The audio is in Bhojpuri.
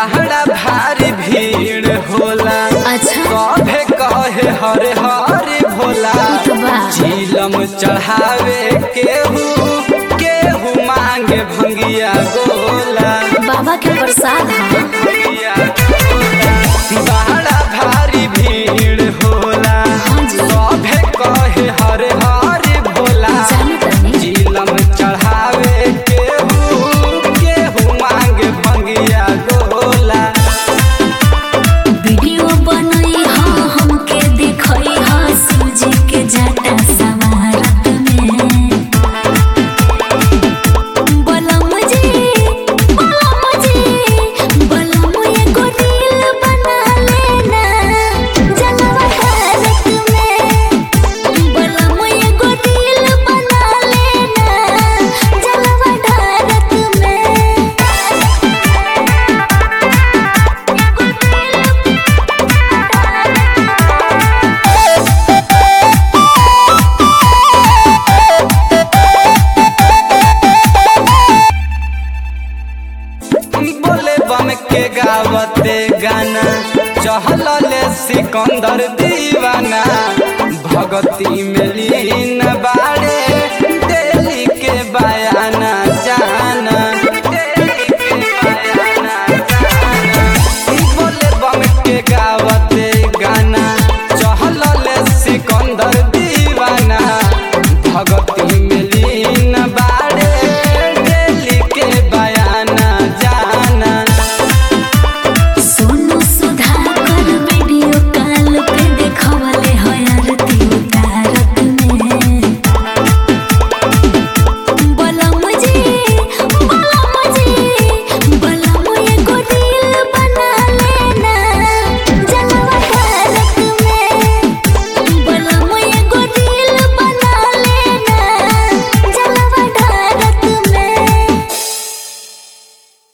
बहरा भारी भीड़ होला अच्छा सभे कहे हरे हरे भोला बा। झीलम चढ़ावे केहू केहू मांगे भंगिया गोला बाबा के प्रसाद है भंगिया गोला। बहरा भारी भीड़ होला हाँ जी। सभे कहे हरे हरे भोला जाने तनी झीलम चढ़ावे केहू केहू मांगे भंगिया गोला वीडियो बनई हा हमके दिखई हा सूजी के जाटा समारत में बलम जी बलम जी बलम एगो रील बना लेना जलवा भारत में बलम एगो रील बना लेना जलवा भारत में बोले बम के गावते गाना चहल ले सिकंदर दीवाना भगती में